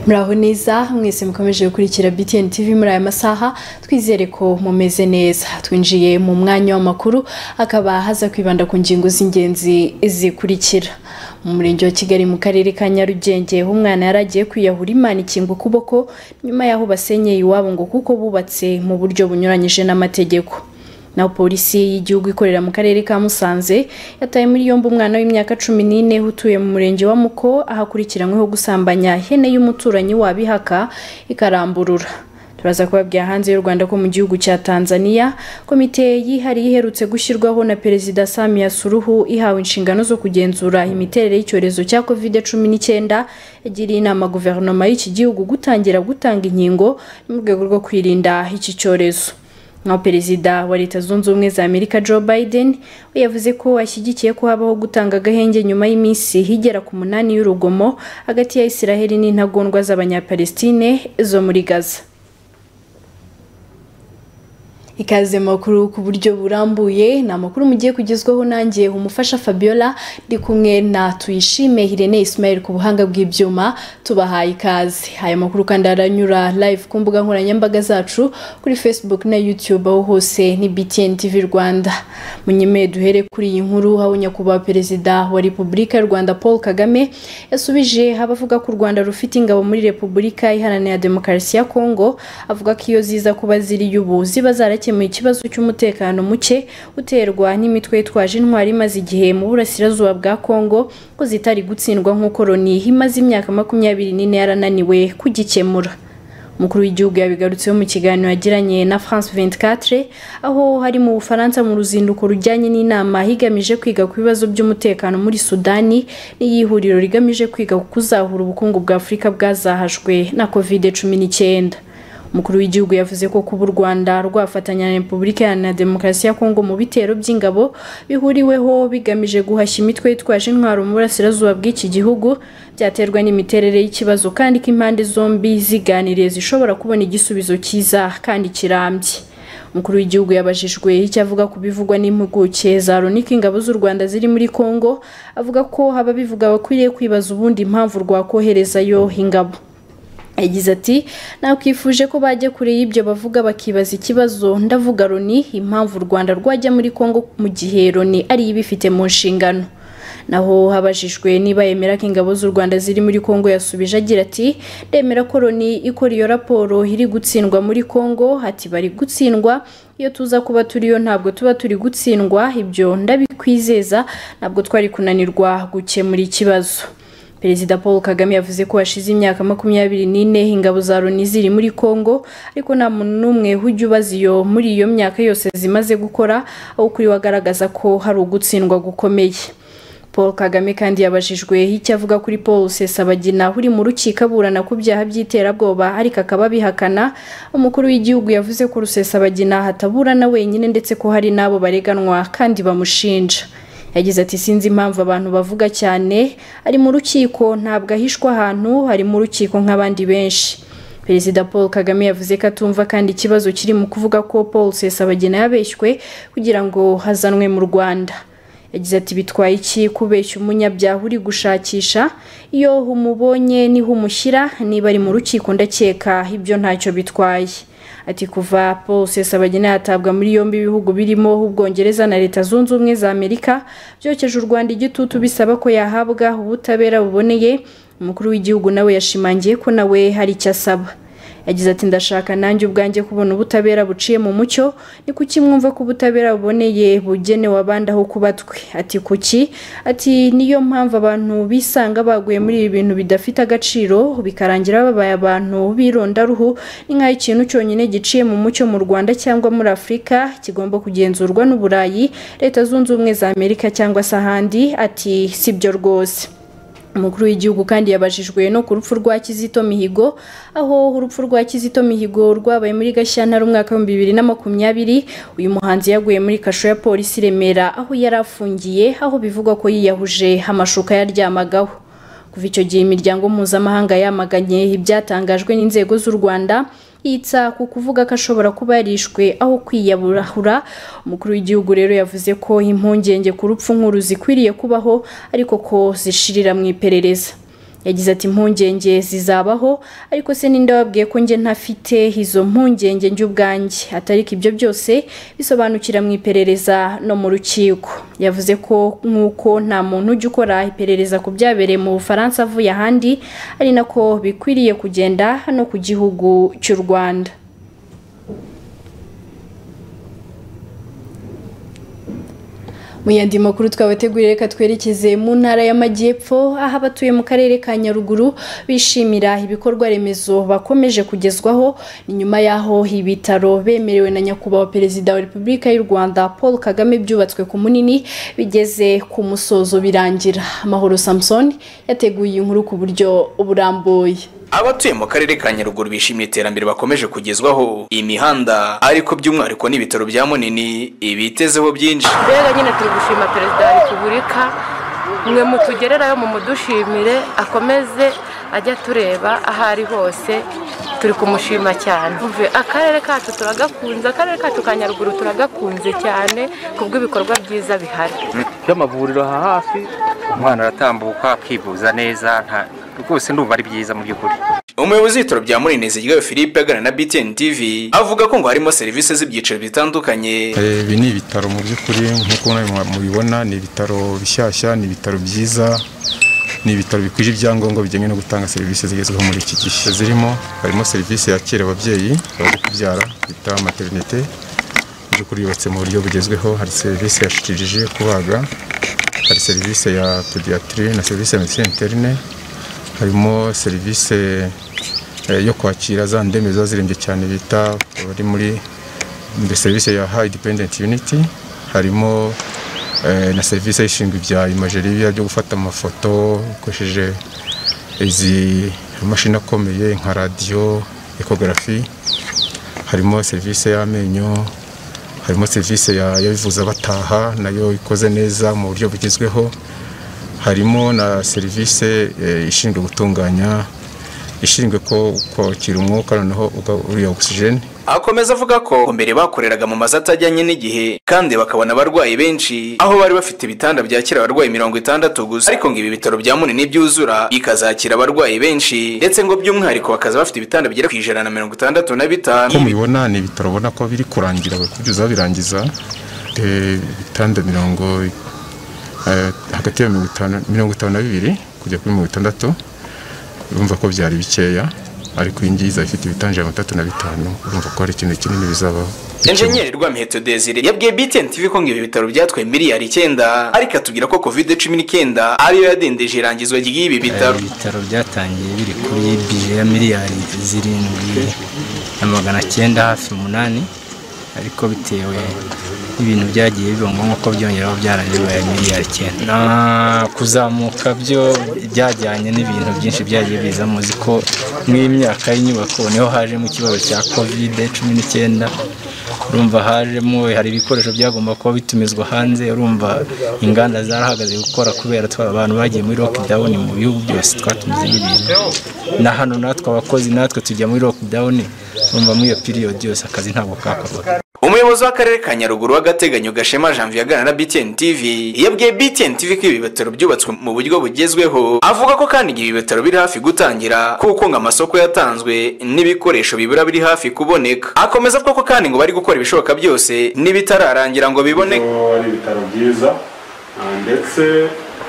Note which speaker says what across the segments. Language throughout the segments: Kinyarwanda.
Speaker 1: muraho neza mwese mukomeje gukurikira btn tv muri aya masaha twizere ko mumeze neza twinjiye mu mwanya w'amakuru akaba haza kwibanda ku ngingo z'ingenzi zikurikira mu murenge wa kigali mu karere ka nyarugenge umwana yari agiye kwiyahura imana ikinga ukuboko nyuma y'aho basenyeye iwabo ngo kuko bubatse mu buryo bunyuranyije n'amategeko naho polisi y'igihugu ikorera mu karere ka musanze yataye muri yombi umwana w'imyaka cumi n'ine utuye mu murenge wa muko ahakurikiranyweho gusambanya hene y'umuturanyi wabihaka ikaramburura turaza kubabwira hanze y'u rwanda ko mu gihugu cya tanzania komite yihariye iherutse gushyirwaho na perezida samia suruhu ihawe inshingano zo kugenzura imiterere y'icyorezo cya covid cumi n'icyenda yagiriye inama guverinoma y'iki gihugu gutangira gutanga inkingo mu rwego rwo kwirinda iki cyorezo naho perezida wa leta zunze ubumwe za amerika joe biden we yavuze ko ashyigikiye ko habaho gutanga agahenge nyuma y'iminsi higera ku munani y'urugomo hagati ya israheli n'intagondwa z'abanyapalestine zo muri gaza ikaze makuru ku buryo burambuye ni amakuru mugiye kugezwaho nanjye umufasha fabiola ndi kumwe na tuyishime hirene ismail ku buhanga bw'ibyuma tubahaye ikaze aya makuru kandi aranyura live ku mbuga nkoranyambaga zacu kuri facebook na youtube aho hose ni btn tv rwanda munyemeye duhere kuri iyi nkuru aho nyakubahwa perezida wa repubulika y'u rwanda paul kagame yasubije abavuga ko u rwanda rufite ingabo muri repubulika iharanira demokarasi ya kongo avuga ko iyo ziza kuba ziriyo ubu ziba zara zakemuye ikibazo cy'umutekano muke uterwa n'imitwe yitwaje intwari imaze igihe mu burasirazuba bwa kongo ko zitari gutsindwa nk'uko loni imaze imyaka makumyabiri n'ine yarananiwe kugikemura umukuru w'igihugu yabigarutseho mu kiganiro yagiranye na france 24 aho hari mu bufaransa mu ruzinduko rujyanye n'inama higamije kwiga ku bibazo by'umutekano muri sudani n'iyihuriro rigamije kwiga ku kuzahura ubukungu bwa afurika bwazahajwe na covid 19 umukuru w'igihugu yavuze ko kuba u rwanda rwafatanya na repubulika iharanira demokarasi ya kongo mu bitero by'ingabo bihuriweho bigamije guhashya imitwe yitwaje intwaro mu burasirazuba bw'iki gihugu byaterwa n'imiterere y'ikibazo kandi ko impande zombi ziganiriye zishobora kubona igisubizo cyiza kandi kirambye umukuru w'igihugu yabajijwe icyo avuga ku bivugwa n'impuguke za loni ko ingabo z'u rwanda ziri muri kongo avuga ko ababivuga bakwiriye kwibaza ubundi impamvu rwakoherezayo ingabo yagize ati nakwifuje ko bajya kure y'ibyo bavuga bakibaza ikibazo ndavuga loni impamvu u rwanda rwajya muri kongo mu gihe loni ari ibifite mu nshingano naho habajijwe niba yemera ko ingabo z'u rwanda ziri muri kongo yasubije agira ati ndemera ko loni ikora iyo raporo iri gutsindwa muri kongo ati bari gutsindwa iyo tuza kuba turiyo ntabwo tuba turi gutsindwa ibyo ndabikwizeza ntabwo twari kunanirwa gukemura ikibazo perezida paul kagame yavuze ko hashize imyaka makumyabiri n'ine ingabo za loni ziri muri congo ariko nta muntu n'umwe ujya ubaza iyo muri iyo myaka yose zimaze gukora aho kuri we agaragaza ko hari ugutsindwa gukomeye paul kagame kandi yabajijwe icyo avuga kuri paul rusesabagina uri mu rukiko aburana ku byaha by'iterabwoba ariko akaba abihakana umukuru w'igihugu yavuze ko rusesabagina hataburana wenyine ndetse ko hari n'abo bareganwa kandi bamushinja yagize ati sinzi impamvu abantu bavuga cyane ari mu rukiko ntabwo ahishwa ahantu ari mu rukiko nk'abandi benshi perezida paul kagame yavuze ko atumva kandi ikibazo kiri mu kuvuga ko paul rusesabagina yabeshywe kugira ngo hazanwe mu rwanda yagize ati bitwaye iki kubeshya umunyabyaha uri gushakisha iyo umubonye niho umushyira niba ari mu rukiko ndakeka ibyo ntacyo bitwaye ati kuva paul rusesabagina yatabwa muri yombi ibihugu birimo ubwongereza na leta zunze ubumwe za amerika byokeje u rwanda igitutu bisaba ko yahabwa ubutabera buboneye umukuru w'igihugu nawe yashimangiye ko nawe hari icyo asaba yagize ati ndashaka nanjye ubwanjye kubona ubutabera buciye mu mucyo ni kuki mwumva ko ubutabera buboneye bugenewe abandi aho kuba twe ati kuki ati niyo mpamvu abantu bisanga baguye muri ibi bintu bidafite agaciro bikarangira babaye abantu b'irondaruhu ni nk'aho ikintu cyonyine giciye mu mucyo mu rwanda cyangwa muri afurika kigomba kugenzurwa n'uburayi leta zunze ubumwe za amerika cyangwa se ahandi ati sibyo rwose umukuru w'igihugu kandi yabajijwe no ku rupfu rwa kizito mihigo aho urupfu rwa kizito mihigo rwabaye muri gashyantare umwaka w'ibihumbi bibiri na makumyabiri uyu muhanzi yaguye muri kasho ya polisi remera aho yari afungiye aho bivugwa ko yiyahuje amashuka yaryamagaho kuva icyo gihe imiryango mpuzamahanga yamaganye ibyatangajwe n'inzego z'u rwanda yitsa ku kuvuga ko ashobora kuba yarishwe aho kwiyaburahura umukuru w'igihugu rero yavuze ko impungenge ku rupfu nk'uru zikwiriye kubaho ariko ko zishirira mu iperereza yagize ati impungenge zizabaho ariko se ninde wabwiye ko njye ntafite izo mpungenge njye ubwanjye atariko ibyo byose bisobanukira mu iperereza no mu rukiko yavuze ko nk'uko nta muntu ujya ukora iperereza ku byabereye mu bufaransa avuye ahandi ari nako bikwiriye kugenda hano ku gihugu cy'u rwanda mu yandi makuru twabateguriye reka twerekeze mu ntara y'amajyepfo aho abatuye mu karere ka nyaruguru bishimira ibikorwa remezo bakomeje kugezwaho ni nyuma y'aho ibitaro bemerewe na nyakubahwa perezida wa repubulika y'u rwanda paul kagame byubatswe ku munini bigeze ku musozo birangira amahoro samson yateguye inkuru ku buryo burambuye
Speaker 2: abatuye mu karere ka nyaruguru bishimiye iterambere bakomeje kugezwaho imihanda ariko by'umwihariko n'ibitaro bya munini ibitezeho byinshi
Speaker 3: mbega nyine turi gushima perezida wa repubulika mwe mutugererayo mumudushimire akomeze ajya atureba aho ari hose turi kumushima cyane Umve, akarere kacu turagakunze akarere kacu ka nyaruguru turagakunze cyane kubw'ibikorwa byiza bihari
Speaker 4: by'amavuriro aha hafi umwana aratambuka akivuza neza nta rwose ndumva ari byiza mu by'ukuri
Speaker 2: umuyobozi w'ibitaro bya munini ziryayo philippe aganira na btn tv avuga ko ngo harimo serivisi z'ibyiciro bitandukanye
Speaker 5: Eh, ibi ni ibitaro mu by'ukuri nk'uko namwe mubibona ni ibitaro bishyashya ni ibitaro byiza ni ibitaro bikwije ibyangombwa bijyanye no gutanga serivisi zigezweho muri iki gihe zirimo harimo serivisi yakira ababyeyi bari kubyara bita materinete mu by'ukuri yubatse mu buryo bugezweho hari serivisi ya shikirije kubaga hari serivisi ya pediatri na serivisi ya medecine interne harimo serivisi eh, yo kwakira za ndembe ziba zirembye cyane bita bari muri muri serivisi ya high dependent unity harimo eh, na serivisi ishinzwe ibya imajeriya byo gufata amafoto ukoresheje izi amashini akomeye nka radiyo ekogarafi harimo serivisi y'amenyo harimo serivisi ya- y'abivuza bataha nayo ikoze neza mu buryo bugezweho harimo na serivisi eh, ishinzwe gutunganya ishinzwe ko kwakira umwuka noneho uga- uriya ogisijeni
Speaker 2: akomeza avuga ko mbere bakoreraga mu mazu atajyanye n'igihe kandi bakabona abarwayi benshi aho bari bafite ibitanda byakira abarwayi mirongo itandatu gusa ariko ngo ibi bitaro bya munini byuzura bikazakira abarwayi benshi ndetse ngo by'umwihariko bakaza bafite ibitanda bigera ku ijana na mirongo itandatu na
Speaker 5: uko
Speaker 2: bitanu
Speaker 5: mubibona ni ibitaro ubona ko biri kurangira bari kubyuza birangiza Eh, ibitanda mirongo eh, hagati ya mirongo itanu mirongo itanu na bibiri kujya kuri mirongo itandatu urumva ko byari bikeya ariko iyi ngiyi izaba ifite ibitanda ijana na mirongo itatu na bitanu urumva ko hari ikintu kinini bizabaho
Speaker 2: enjenyeri rwamiheto desire yabwiye btn tv ko ngo ibi bitaro byatwaye miliyari icyenda ariko atubwira ko covid cumi n'icyenda ariyo yadendeje irangizwa ry'ibi bitaro
Speaker 6: ibitaro byatangiye biri kuri bije ya miliyari zirindwi na magana cyenda hafi umunani ariko bitewe n'ibintu byagiye biba ngombwa ko byongeraho byarangiye miliyari icyenda na kuzamuka byo byajyanye n'ibintu byinshi byagiye biza muzi ko mw'imyaka y'inyubako niho hajemo ikibazo cya kovide cumi n'icyenda urumva hajemo hari ibikoresho byagomba kuba bitumizwa hanze urumva inganda zarahagaze gukora kubera twa abantu bagiye muri lockdown mu bihugu byose twatumizemo ibintu na hano natwe abakozi natwe tujya muri lockdown urumva muri iyo period yose akazi ntabwo kakorwa
Speaker 2: umuyobozi w'akarere ka nyaruguru w'agateganyo gashema janvier aganira na btn tv yabwiye btn tv ko ibi bitaro byubatswe mu buryo bugezweho avuga ko kandi ibi bitaro biri hafi gutangira kuko ngo amasoko yatanzwe n'ibikoresho bibura biri hafi kuboneka akomeza avuga ko kandi ngo bari gukora ibishoboka byose n'ibitararangira ngo biboneke
Speaker 7: ko ari ibitaro byiza ah, ndetse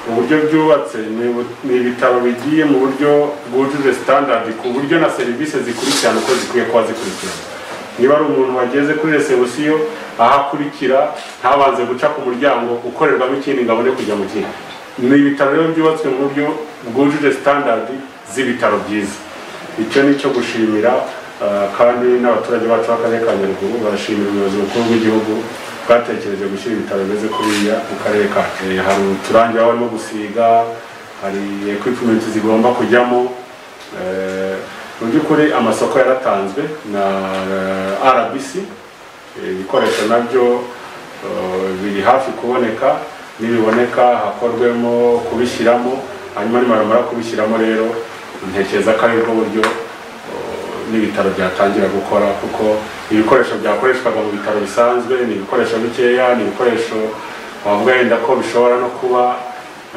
Speaker 7: uburyo byubatse ni bu- ni ibitaro bigiye mu buryo bwujuje standard ku buryo na serivisi zikurikirana uko zikwiye kuba zikurikirana niba ari umuntu wageze kuri resebusiyo ahakurikira ntabanze guca ku muryango ukorerwamo ikindi ngo abone kujya mu kindi ni ibitaro rero byubatswe mu buryo bwujuje standard z'ibitaro byiza icyo ni cyo gushimira ah, kandi n'abaturage bacu b'akarere ka nyaruguru barashimira umuyobozi mukuru w'igihugu bwatekereje gushyira ibitaro bimeze kuriya mu karere kacu Eh, hari uturangi baba barimo gusiga hari equipment zigomba kujyamo Eh, mu by'ukuri amasoko yaratanzwe na eh, rbc Eh, ibikoresho nabyo eh, biri hafi kuboneka nibiboneka hakorwemo kubishyiramo hanyuma nibaramara kubishyiramo rero ntekereza ko aribwo buryo n'ibitaro byatangira gukora kuko ibikoresho byakoreshwaga mu bitaro bisanzwe ni ibikoresho bikeya ni ibikoresho wavuga yenda ko bishobora no kuba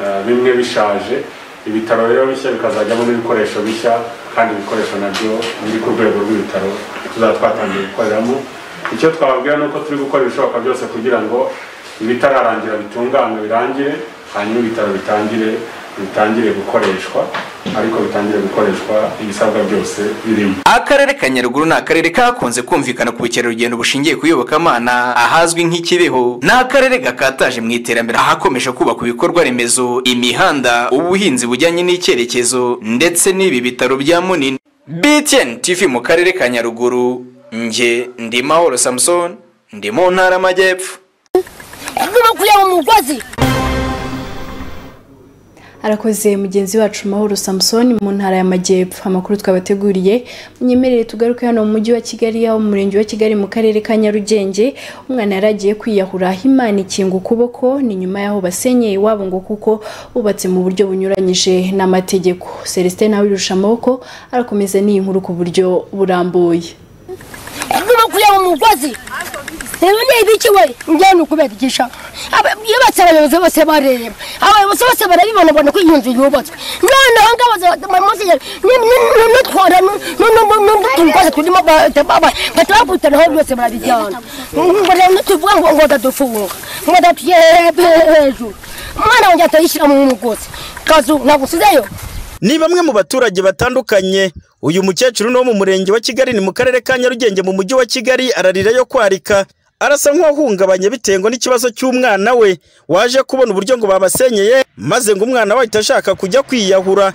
Speaker 7: eh, bimwe bishaje ibitaro rero bishya bikazajyamo n'ibikoresho bishya kandi ibikoresho nabyo biri ku rwego rw'ibitaro tuzaba twatangiye gukoreramo icyo twababwira ni uko turi gukora ibishoboka byose kugira ngo ibitararangira bitunganywe birangire hanyuma ibitaro bitangire bitangire gukoreshwa ariko bitangire gukoreshwa ibisabwa byose birimo
Speaker 2: akarere ka nyaruguru ni akarere kakunze kumvikana ku bukerarugendo bushingiye ku iyobokamana ahazwi nk'ikibeho ni akarere gakataje mu iterambere ahakomeje kubaka ibikorwa remezo imihanda ubuhinzi bujyanye n'icyerekezo ndetse n'ibi bitaro bya munini btn tv mu karere ka nyaruguru nge ndi mahoro samusoni ndi mu ntara y'amajyepfo
Speaker 8: kuya mu mugozi
Speaker 1: arakoze mugenzi wacu mahoro samusoni mu ntara y'amajyepfo amakuru twabateguriye mwemerere tugaruke hano mu mujyi wa kigali aho mu murenge wa kigali mu karere ka nyarugenge umwana yari agiye kwiyahura imana ikinga ukuboko ni nyuma y'aho basenyeye iwabo ngo kuko bubatse mu buryo bunyuranyije n'amategeko celestin nawe wirusha amaboko arakomeza n'iyi nkuru ku buryo burambuye
Speaker 8: kuya mu mugozi rero ni ibiki we njyewe ni ukubigisha Aba- yubatse abayobozi bose bareba abayobozi bose barabibona bona ko iyi nzu yubatswe noneho ngabo nutwara n'utugozi turimo bahita babutanaho byose barabijyana Ngo rero nituvuga ngo ngo ndadufunga ngo ndatujye hejuru umwana wanjye atayishyira mu mugozi kazu nagusizeyo
Speaker 9: ni bamwe mu baturage batandukanye uyu mukecuru ni wo mu murenge wa kigali ni mu karere ka nyarugenge mu mujyi wa kigali ararira yo kwarika arasa nk'uwahungabanye bitewe n'ikibazo cy'umwana we waje kubona uburyo ngo babasenyeye maze ngo umwana we ahite ashaka kujya kwiyahura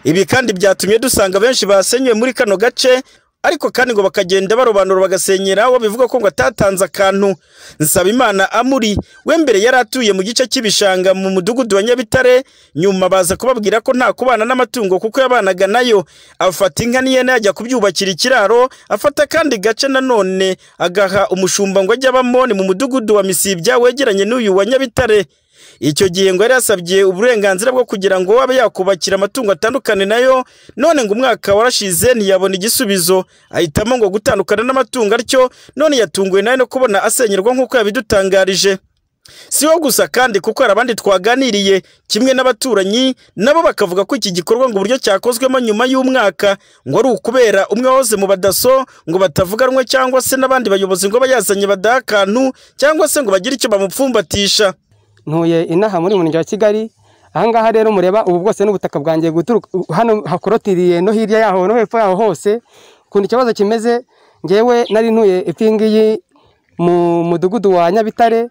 Speaker 9: ibi kandi byatumye dusanga benshi basenyuwe muri kano gace ariko kandi ngo bakagenda barobanura bagasenyera uwo bivuga ko ngo atatanze akantu nsabimana amuri we mbere yari atuye mu gice cy'ibishanga mu mudugudu wa nyabitare nyuma baza kubabwira ko nta kubana n'amatungo kuko yabanaga nayo afata inka n'ihene yajya kubyubakira ikiraro afata akandi gace nanone agaha umushumba ngo ajye abamo ni mu mudugudu wa misibya wegeranye n'uyu wa nyabitare icyo gihe ngo yari yasabye uburenganzira bwo kugira ngo abe yakubakira amatungo atandukane nayo none ngo umwaka warashize ntiyabona igisubizo ahitamo ngo gutandukana n'amatungo atyo none yatunguwe nawe no kubona asenyerwa nk'uko yabidutangarije si wo gusa kandi kuko hari abandi twaganiriye kimwe n'abaturanyi nabo bakavuga ko iki gikorwa ngo uburyo cyakozwemo nyuma y'umwaka ngo ari ukubera umwe wahoze mu badaso ngo batavuganwe cyangwa se n'abandi bayobozi ngo abe yazanye badaha akantu cyangwa se ngo bagire icyo bamupfumbatisha
Speaker 10: ntuye inaha muri murenge wa kigali ahangaha rero mureba ubu bwose n'ubutaka bwangiye guturuka hano hakorotiriye no hirya yaho no hepfo yaho hose ukuntu ikibazo kimeze ngewe nari ntuye epfo ngiyi mu mudugudu wa nyabitare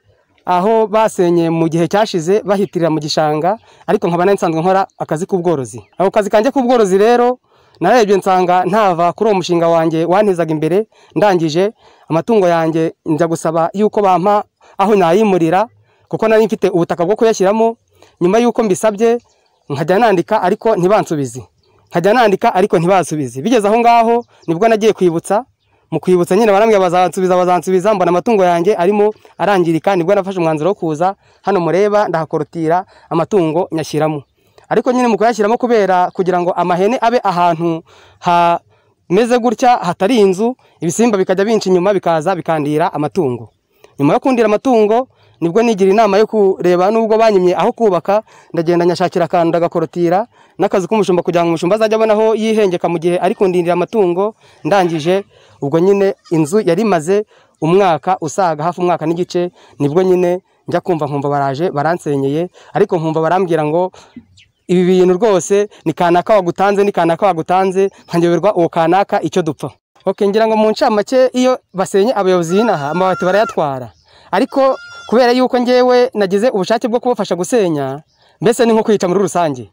Speaker 10: aho basenye mu gihe cyashize bahitirira mu gishanga ariko nkaba nari nsanzwe nkora akazi k'ubworozi ako kazi kanjye k'ubworozi rero narebye nsanga ntava kuri uwo mushinga wanjye wantezaga imbere ndangije amatungo yanjye njya gusaba yuko bampa aho nayimurira kuko nari mfite ubutaka bwo kuyashyiramo nyuma y'uko mbisabye nkajya nandika ariko ntibansubize nkajya nandika ariko ntibansubize bigeze aho ngaho nibwo nagiye kwibutsa mu kwibutsa nyine barambwira bazansubiza bazansubiza mbona amatungo yanjye arimo arangirika nibwo nafashe umwanzuro wo kuza hano mureba ndahakorotira amatungo nyashyiramo ariko nyine mu kuyashyiramo kubera kugira ngo amahene abe ahantu hameze gutya hatari inzu ibisimba bikajya binca inyuma bikaza bikandira amatungo nyuma yo kundira amatungo nibwo nigira inama yo kureba nubwo banyimye aho kubaka ndagenda nyashakira akantu ndagakorotira n'akazi k'umushumba kugira ngo umushumba azajye abona aho yihengeka mu gihe ari kundindira amatungo ndangije ubwo nyine inzu yari imaze umwaka usaga hafi umwaka n'igice nibwo nyine njya kumva nkumva baraje baransenyeye ariko nkumva barambwira ngo ibi bintu rwose ni kanaka wagutanze ni kanaka wagutanze nkanyoberwa uwo kanaka icyo dupfa ok ngira ngo mu ncamake iyo basenye abayobozi b'inaha amabati barayatwara ariko kubera yuko ngewe nagize ubushake bwo kubafasha gusenya mbese ni nko kwica muri rusange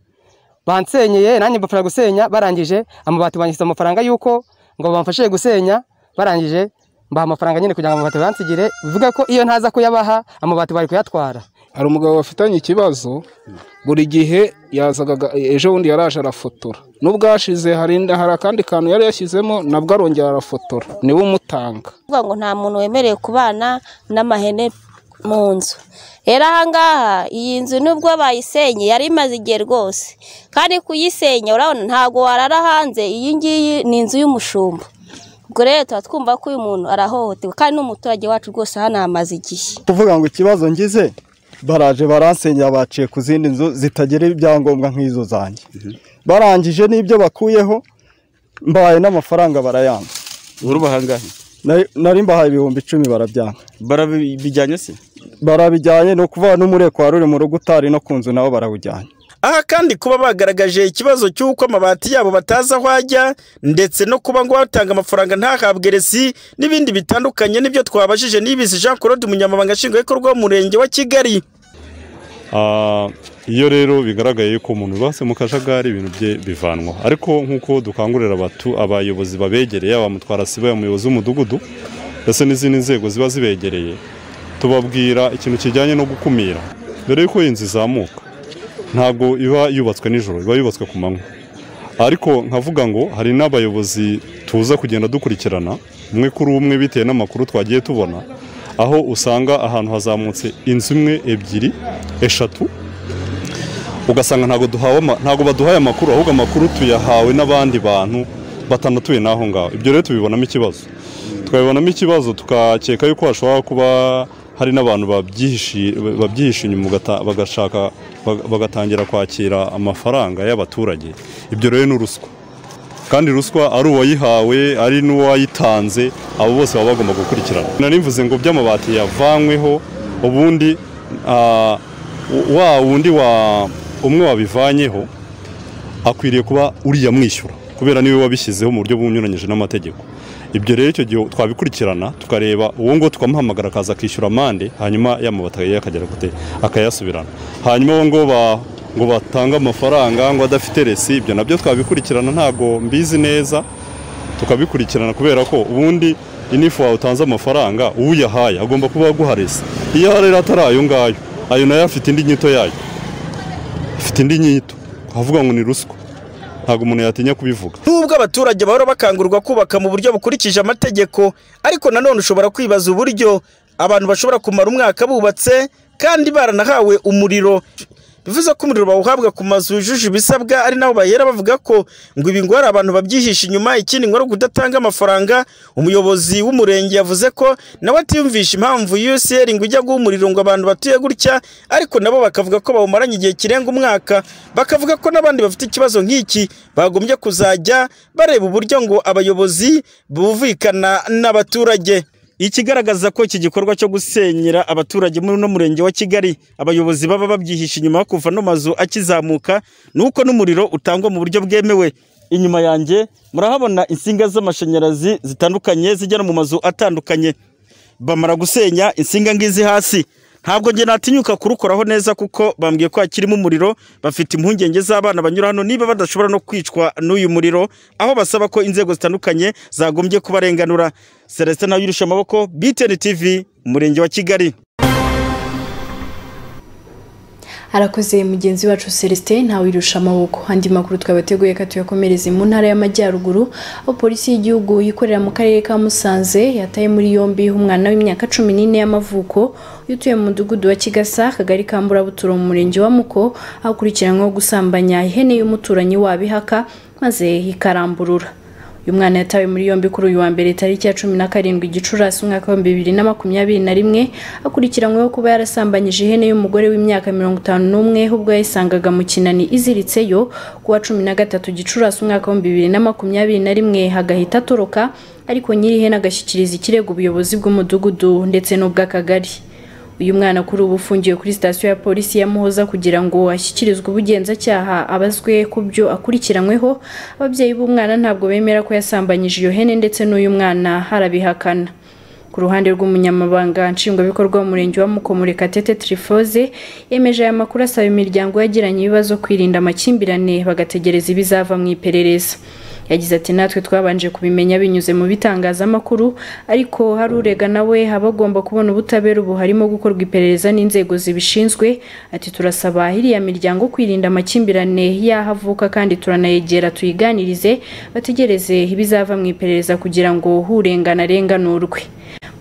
Speaker 10: bansenyeye nanjye mbafasha gusenya barangije amabati banyishyize amafaranga y'uko ngo bamfashe gusenya barangije mbaha amafaranga nyine kugira ngo amabati bansigire bivuga ko iyo ntaza kuyabaha amabati bari kuyatwara
Speaker 11: hari umugabo bafitanye ikibazo buri gihe yazaga aga- ejo bundi yaraje arafotora nubwo hashize hari hari akandi kantu yari yashyizemo nabwo arongera arafotora niwe umutanga
Speaker 8: kuvuga ngo nta muntu wemerewe kubana n'amahene mu nzu rero ahangaha iyi nzu nubwo bayisenye yari imaze igihe rwose kandi kuyisenya urabona ntabwo warara hanze iyi ngiyi ni inzu y'umushumba ubwo rero tuba twumva ko uyu muntu arahohoterwa kandi n'umuturage wacu rwose hano hamaze igihe
Speaker 12: kuvuga ngo ikibazo ngize baraje baransengera baciye ku zindi nzu zitagira ibyangombwa nk'izo zanjye barangije n'ibyo bakuyeho mbahaye n'amafaranga barayanga
Speaker 13: uri bahangahe
Speaker 12: nari mbahaye ibihumbi icumi barabyanga
Speaker 13: barabijyanye se
Speaker 12: barabijyanye ni ukuvuga n'umureko wari uri mu rugo utari no ku nzu nabo barawujyanye
Speaker 9: aha kandi kuba bagaragaje ikibazo cy'uko amabati yabo batazi aho ajya ndetse no kuba ngo uwatanga amafaranga ntahabwe resi n'ibindi bitandukanye nibyo twabajije n'ibisi jean claude umunyamabanga nshingwabikorwa w'umurenge wa kigali
Speaker 14: Ah, iyo rero bigaragaye yuko umuntu base mu kajagari ibintu bye bivanwa ariko nk'uko dukangurira abatu abayobozi babegereye aba mutwara sibo umuyobozi w'umudugudu ndetse n'izindi nzego ziba zibegereye tubabwira ikintu kijyanye no gukumira dore yuko iyi nzu izamuka ntabwo iba yubatswe nijoro iba yubatswe ku manywa ariko nkavuga ngo hari n'abayobozi tuza kugenda dukurikirana umwe kuri umwe bitewe n'amakuru twagiye tubona aho usanga ahantu hazamutse inzu imwe ebyiri eshatu ugasanga ntabwo duhawe ama- ntabwo baduhaye amakuru ahubwo amakuru tuyahawe n'abandi bantu batanatuye n'aho ngaho ibyo rero tubibonamo ikibazo tukabibonamo ikibazo tukakeka yuko hashobora kuba hari n'abantu babyihishe babyihishe inyuma ugata- bagashaka baga- bagatangira kwakira amafaranga y'abaturage ibyo rero ni uruswa kandi ruswa ari uwayihawe ari n'uwayitanze abo bose baba bagomba gukurikirana nari mvuze ngo by'amabati yavanyweho ubundi ah, wa wundi wa umwe wabivanyeho akwiriye kuba uriya mwishyura kubera niwe wabishyizeho mu buryo bunyuranyije n'amategeko ibyo rero icyo gihe twabikurikirana tukareba uwo ngo tukamuhamagara akaza akishyura amande hanyuma yamubata akagera kute akayasubirana hanyuma uwo ngo ba- ngo batange amafaranga ngo adafite resi ibyo nabyo twabikurikirana ntabwo mbizi neza tukabikurikirana kubera ko ubundi inifu wawe utanze amafaranga uyahaye agomba kuba aguha resi iyo aha rero atari ayo ngayo ayo nayo afite indi nyito yayo afite indi nyito havuga ngo ni ruswa ntabwo umuntu yatinya kubivuga
Speaker 9: nubwo abaturage bahora bakangurwa kubaka mu buryo bukurikije amategeko ariko nanone ushobora kwibaza uburyo abantu bashobora kumara umwaka bubatse kandi baranahawe umuriro bivuze ko umuriro bawuhabwa ku mazu yujuje ibisabwa ari naho bahera bavuga ko ngo ibi ngo hari abantu babyihisha inyuma ikindi ngo ari ukudatanga amafaranga umuyobozi w'umurenge yavuze ko nawe atiyumvisha impamvu UCL ngo ijya guha umuriro ngo abantu batuye gutya ariko nabo bakavuga ko bawumaranye igihe kirenga umwaka bakavuga ko n'abandi bafite ikibazo nk'iki bagombye kuzajya bareba uburyo ngo abayobozi bumvikana n'abaturage
Speaker 13: ikigaragaza ko iki gikorwa cyo gusenyera abaturage muri uno murenge wa Kigali abayobozi baba babyihisha inyuma yo kuva no mazu akizamuka nuko n'umuriro utangwa mu buryo bwemewe inyuma yanjye murahabona insinga z'amashanyarazi zitandukanye zigera mu mazu atandukanye bamara gusenya insinga ngizi hasi ntabwo njye natinyuka kurukoraho neza kuko bambwiye ko hakirimo umuriro bafite impungenge z'abana banyura hano niba badashobora no kwicwa n'uyu muriro aho basaba ko inzego zitandukanye zagombye kubarenganura celestin nawe yirusha amaboko btn tv umurenge wa kigali
Speaker 1: arakoze mugenzi wacu celestin ntawirusha amaboko andi makuru twabateguye ko tuyakomereze mu ntara y'amajyaruguru aho polisi y'igihugu ikorera mu karere ka musanze yataye muri yombi umwana w'imyaka cumi n'ine y'amavuko utuye mu mudugudu wa kigasa akagari ka mburabuturo mu murenge wa muko akurikiranyweho gusambanya ihene y'umuturanyi wabo ihaka maze ikaramburura uyu mwana yatawe muri yombi kuri uyu wa mbere tariki ya cumi na karindwi gicurasi umwaka w'ibihumbi bibiri na makumyabiri na rimwe akurikiranyweho kuba yarasambanyije ihene y'umugore w'imyaka mirongo itanu n'umwe ubwo yayisangaga mu kinani iziritseyo ku wa cumi na gatatu gicurasi umwaka w'ibihumbi bibiri na makumyabiri na rimwe hagahita atoroka ariko nyirihene agashyikiriza ikirego ubuyobozi bw'umudugudu ndetse n'ubw'akagari uyu mwana kuri ubu ufungiwe kuri sitasiyo ya polisi ya muhoza kugira ngo ashyikirizwe ubugenzacyaha abazwe ku byo akurikiranyweho ababyeyi b'umwana ntabwo bemera ko yasambanyije iyo hene ndetse n'uyu mwana harabihakana ku ruhande rw'umunyamabanga nshingwabikorwa w'umurenge wa mukomurekatete trifoze yemeje aya makuru asaba imiryango yagiranye ibibazo kwirinda amakimbirane bagategereza ibizava mu iperereza yagize ati natwe twabanje kubimenya binyuze mu bitangazamakuru ariko hari urega nawe aba agomba kubona ubutabera ubu harimo gukorwa iperereza n'inzego zibishinzwe ati turasaba iriya miryango kwirinda amakimbirane y'aho avuka kandi turanayegera tuyiganirize bategereze ibizava mu iperereza kugira ngo urengana arenganurwe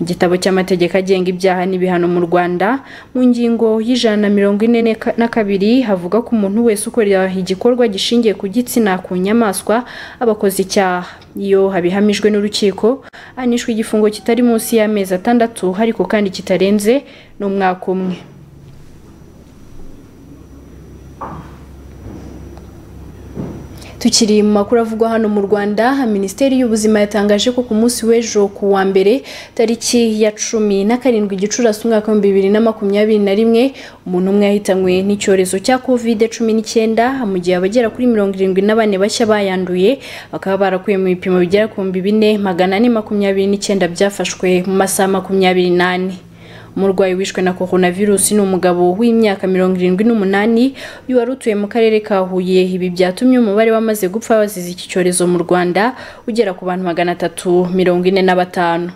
Speaker 1: mu gitabo cy'amategeko agenga ibyaha n'ibihano mu rwanda mu ngingo y'ijana na mirongo ine n'eka- na kabiri havuga ko umuntu wese ukorera igikorwa gishingiye ku gitsina ku nyamaswa aba akoze icyaha iyo abihamijwe n'urukiko anishwe igifungo kitari munsi y'amezi atandatu ariko kandi kitarenze n'umwaka umwe tukiri mu makuru avugwa hano mu Rwanda Minisiteri y'ubuzima yatangaje ko ku munsi w'ejo ku wa mbere tariki ya cumi na karindwi gicurasi umwaka w'ibihumbi bibiri na makumyabiri na rimwe umuntu umwe yahitanywe n'icyorezo cya covid cumi n'icyenda mu gihe abagera kuri mirongo irindwi na bane bashya bayanduye bakaba barakuye mu bipimo bigera ku bihumbi bine magana ane makumyabiri n'icyenda byafashwe mu masaha makumyabiri n'ane umurwayi wishwe na coronavirus ni umugabo w'imyaka mirongo irindwi n'umunani uyu wari utuye mu karere ka huye ibi byatumye umubare w'amaze gupfa bazize iki cyorezo mu rwanda ugera ku bantu magana atatu mirongo ine na batanu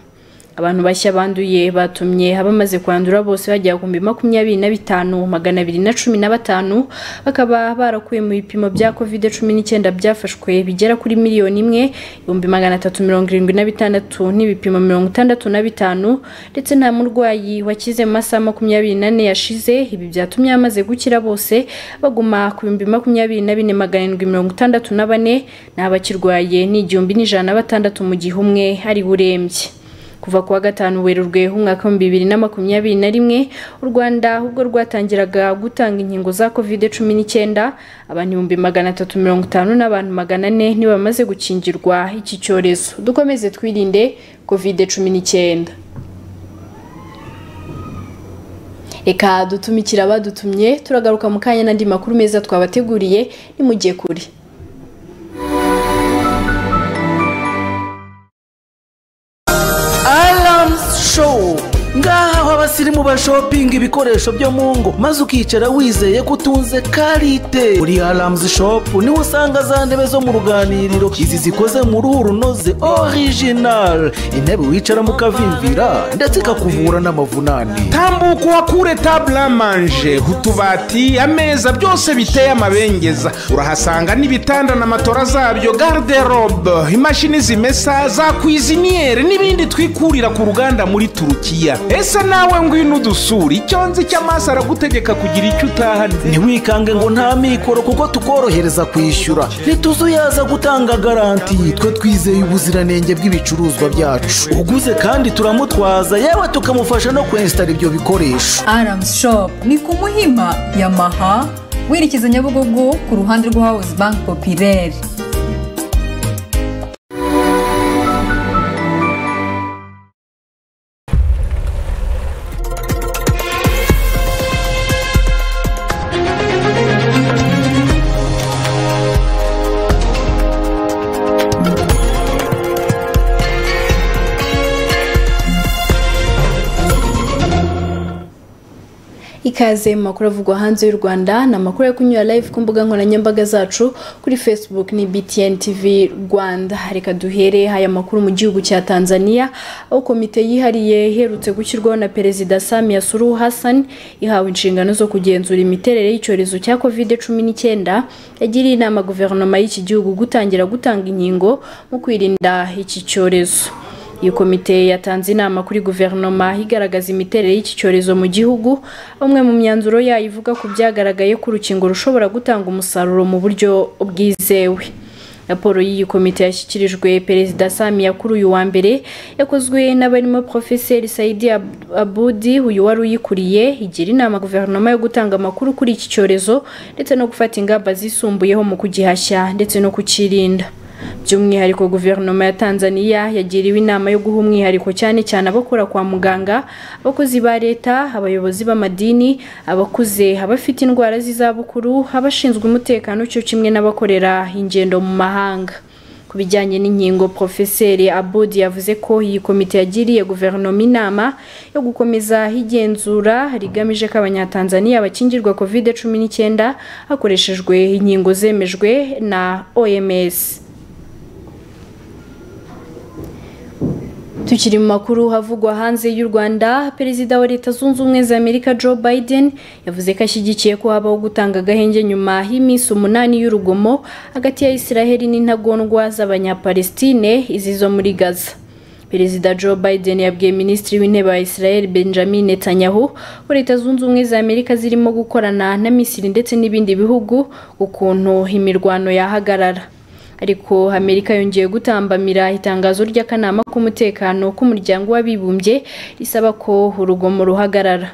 Speaker 1: abantu bashya banduye batumye abamaze kwandura bose bagera ku bihumbi makumyabiri na bitanu magana abiri na cumi na batanu bakaba barakuye mu bipimo bya kovide cumi n'icyenda byafashwe bigera kuri miliyoni imwe ibihumbi magana atatu mirongo irindwi na bitandatu n'ibipimo mirongo itandatu na bitanu ndetse nta murwayi wakize mu masaha makumyabiri n'ane yashize ibi byatumye abamaze gukira bose baguma ku bihumbi makumyabiri na bine magana arindwi mirongo itandatu na bane n'abakirwaye ni igihumbi n'ijana na batandatu mu gihe umwe ari urembye kuva kuwa gatanu werurwe umwaka wa bibiri na makumyabiri na rimwe u rwanda ubwo rwatangiraga gutanga inkingo za covid cumi n'icyenda abantu ibihumbi magana atatu mirongo itanu n'abantu magana ane nibo bamaze gukingirwa iki cyorezo dukomeze twirinde covid cumi n'icyenda reka dutumikira abadutumye turagaruka mu kanya n'andi makuru meza twabateguriye nimujye kure
Speaker 15: show ngaha aho abasirimu bashopinga ibikoresho byo mu ngo maze ukicara wizeye ko utunze karite uri aramuzi shopu niho usanga za ntebe zo mu ruganiriro izi zikoze mu ruhu runoze orijinari intebe wicara mu kavimvira ndetse ikakuvura n'amavunane
Speaker 16: tambuka uhakure taburamanje utubati ameza byose biteye amabengeza urahasanga n'ibitanda na matora zabyo garderobe imashini zimesa za kwiziniyeri n'ibindi twikurira ku ruganda muri turukiya ese nawe ngwino udusura icyo nzi cy'amaso aragutegeka kugira icyo utahanye
Speaker 15: ntiwikange ngo nta mikoro kuko tukorohereza kwishyura ntituzuyaza gutanga garanti twe twizeye ubuziranenge bw'ibicuruzwa byacu uguze kandi turamutwaza yewe tukamufasha no kwensitara ibyo bikoresho
Speaker 17: aramuzi shopu ni ku muhima yamaha werekeza nyabugogo ku ruhande rwa hawuzi banki popireri
Speaker 1: ikaze mu makuru avugwa hanze y'u rwanda ni amakuru yo kunyura live ku mbuga nkoranyambaga zacu kuri facebook ni btn tv rwanda reka duhere aya makuru mu gihugu cya tanzania aho komite yihariye iherutse gushyirwaho na perezida samia suru hassan ihawe inshingano zo kugenzura imiterere y'icyorezo cya covid cumi n'icyenda yagiriye inama guverinoma y'iki gihugu gutangira gutanga inkingo mu kwirinda iki cyorezo iyi komite yatanze inama kuri guverinoma igaragaza imiterere y'iki cyorezo mu gihugu umwe mu myanzuro yayo ivuga ku byagaragaye ko urukingo rushobora gutanga umusaruro mu buryo bwizewe raporo y'iyi komite yashyikirijwe perezida samiya kuri uyu wa mbere yakozwe n'abarimo porofeseri sayidi abudi uyu wari uyikuriye igira inama guverinoma yo gutanga amakuru kuri iki cyorezo ndetse no gufata ingamba zisumbuyeho mu kugihashya ndetse no kukirinda by'umwihariko guverinoma ya tanzania yagiriwe inama yo guha umwihariko cyane cyane abakora kwa muganga abakozi ba leta abayobozi b'amadini abakuze abafite indwara z'izabukuru abashinzwe umutekano cyo kimwe n'abakorera ingendo mu mahanga ku bijyanye n'inkingo porofeseri abudi yavuze ko iyi komite yagiriye guverinoma inama yo gukomeza igenzura rigamije ko abanyatanzaniya bakingirwa covid cumi n'icyenda hakoreshejwe inkingo zemejwe na oms tukiri mu makuru havugwa hanze y'u rwanda perezida wa leta zunze ubumwe za amerika joe biden yavuze ko ashyigikiye ko habaho gutanga agahenge nyuma y'iminsi umunani y'urugomo hagati ya israheli n'intagondwa z'abanyapalestine izi zo muri gaza perezida joe biden yabwiye minisitiri w'intebe wa israel benjamin netanyahu ko leta zunze ubumwe za amerika zirimo gukorana na misiri ndetse n'ibindi bihugu ukuntu imirwano yahagarara ariko amerika yongeye gutambamira itangazo ry'akanama k'umutekano k'umuryango w'abibumbye risaba ko urugomo ruhagarara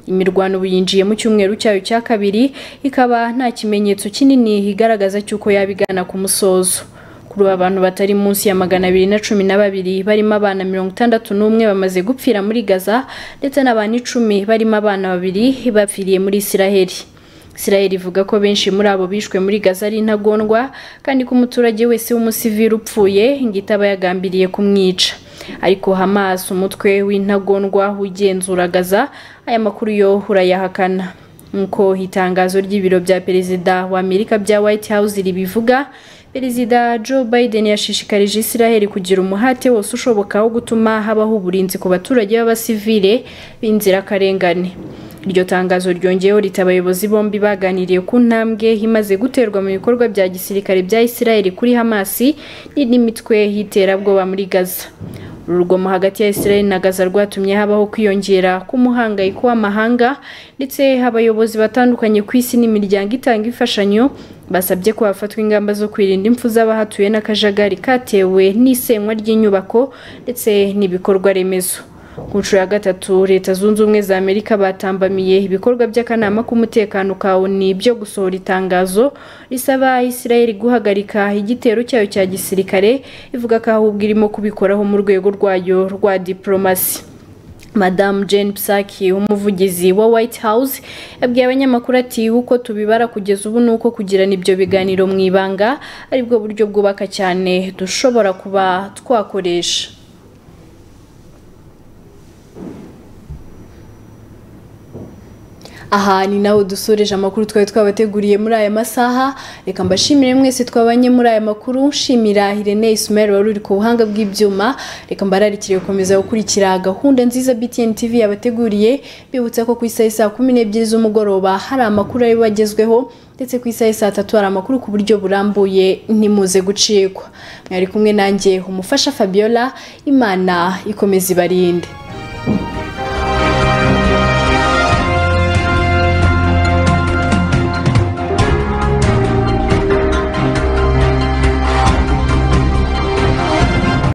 Speaker 1: imirwano ubu yinjiye mu cyumweru cyayo cya kabiri ikaba nta kimenyetso kinini igaragaza cy'uko yabigana ku musozo kuri ubu abantu batari munsi ya magana abiri na cumi na babiri barimo abana mirongo itandatu n'umwe bamaze gupfira muri gaza ndetse n'abantu icumi barimo abana babiri bapfiriye muri isiraheli Israel ivuga ko benshi muri abo bishwe muri Gaza ari intagondwa kandi ko umuturage wese w'umusivili upfuye ngo itaba yagambiriye kumwica ariko Hamas umutwe w'intagondwa ugenzura Gaza aya makuru yo urayahakana nk'uko itangazo ry'ibiro bya perezida wa Amerika bya White House ribivuga perezida Joe Biden yashishikarije Israel kugira umuhate wose ushoboka wo gutuma habaho uburinzi ku baturage b'abasivile b'inzirakarengane iryo tangazo ryongeyeho rita abayobozi bombi baganiriye ku ntambwe imaze guterwa mu bikorwa bya gisirikare bya Israel kuri Hamasi n'imitwe y'iterabwoba muri Gaza uru rugomo hagati ya Israel na Gaza rwatumye habaho kwiyongera k'umuhangayiko w'amahanga ndetse abayobozi batandukanye ku isi n'imiryango itanga imfashanyo basabye ko hafatwa ingamba zo kwirinda impfu z'abahatuye n'akajagari katewe n'isenywa ry'inyubako ndetse n'ibikorwa remezo ku nshuro ya gatatu leta zunze ubumwe za amerika batambamiye ibikorwa by'akanama k'umutekano ka oni byo gusohora itangazo risaba israel guhagarika igitero cyayo cya gisirikare ivuga ko ahubwo irimo kubikoraho mu rwego rwayo rwa diporomasi madamu jane psaki umuvugizi wa white house yabwiye abanyamakuru ati uko tubibara kugeza ubu ni uko kugirana ibyo biganiro mu ibanga aribwo buryo bwubaka cyane dushobora kuba twakoresha aha ni naho dusoreje amakuru twari twabateguriye muri aya masaha reka mbashimire mwese twabanye muri aya makuru nshimira Irene Ismail wari uri ku buhanga bw'ibyuma reka mbararikire gukomeza gukurikira gahunda nziza BTN TV yabateguriye bibutsa ko ku isaha saa kumi n'ebyiri z'umugoroba hari amakuru aribo agezweho ndetse ku isaha saa tatu hari amakuru ku buryo burambuye ntimuze gucikwa mwari kumwe nanjye umufasha Fabiola imana ikomeza ibarinde